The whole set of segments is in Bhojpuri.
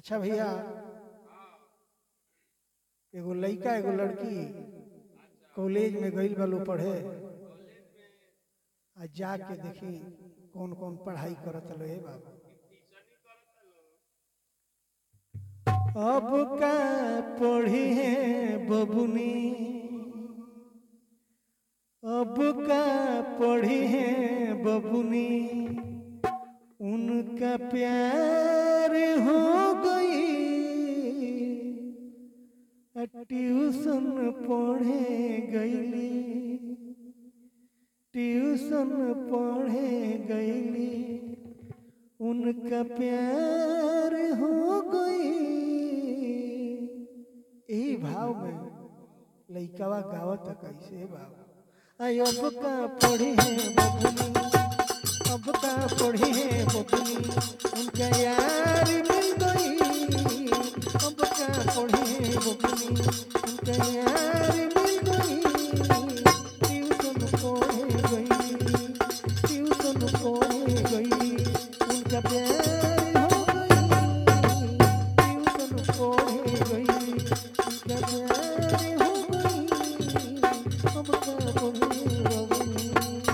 अच्छा भैया एगो लड़का एगो लड़की कॉलेज में गइल बा लोग पढ़े आ जाके देखी कौन कौन पढ़ाई करत लो हे बाबू अब का पढ़ी है बबुनी अब का पढ़ी है बबुनी उनका प्यार हो गई ट्यूशन पढ़े गईली ट्यूशन पढ़े गईली उनका प्यार हो गई यही भाव में लइकावा गावत कैसे भाव आई अब का पढ़ी है बबुनी अब का पढ़ी है बबुनी उनका यार मिल गई अब का पढ़ी है बबुनी उनका यार मिल गई ट्यूशन पढ़े गई ट्यूशन पढ़े गई उनका प्यार हो गई ट्यूशन पढ़े गई उनका प्यार हो गई अब का पढ़ी है बबुनी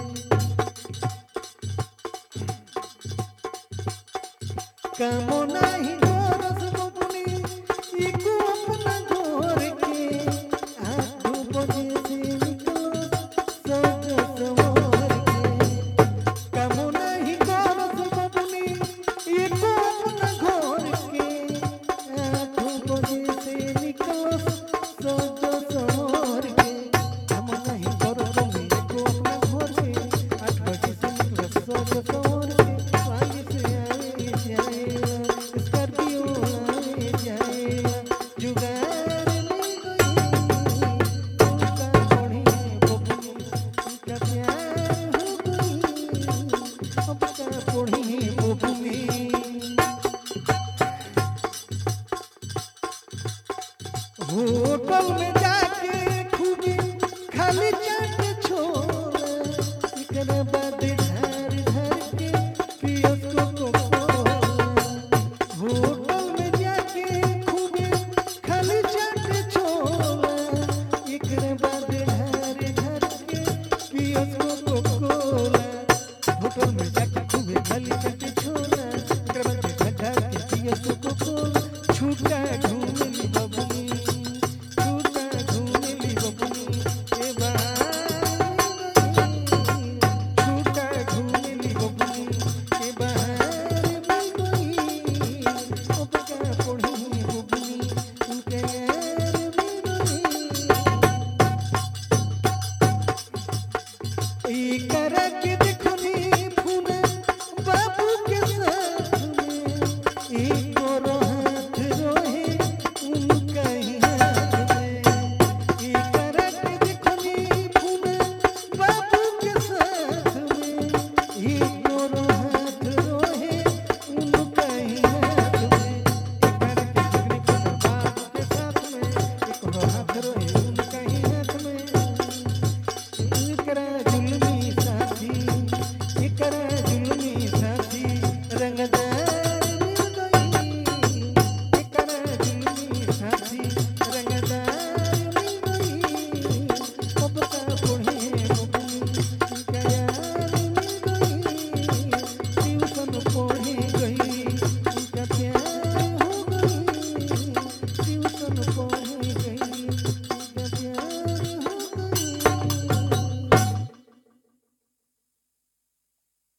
कामो नाही गोरस बबुनी इको अपना घर के आठो बजे से निकलो सज सवार के कामो नाही गोरस बबुनी इको अपना घर के आठो बजे से निकलो सज सवार के कामो नाही गोरस बबुनी इको अपना घर के आठ बजे से निकलो सज सवार के आगे से आए जाएगा स्कॉर्पियो आए जाएगा जुगाड़ मिल गई उनका बढ़ी बबुनी उनका प्यार हो गई अब का बढ़ी बबुनी होटल में जाके खूब खाली चाट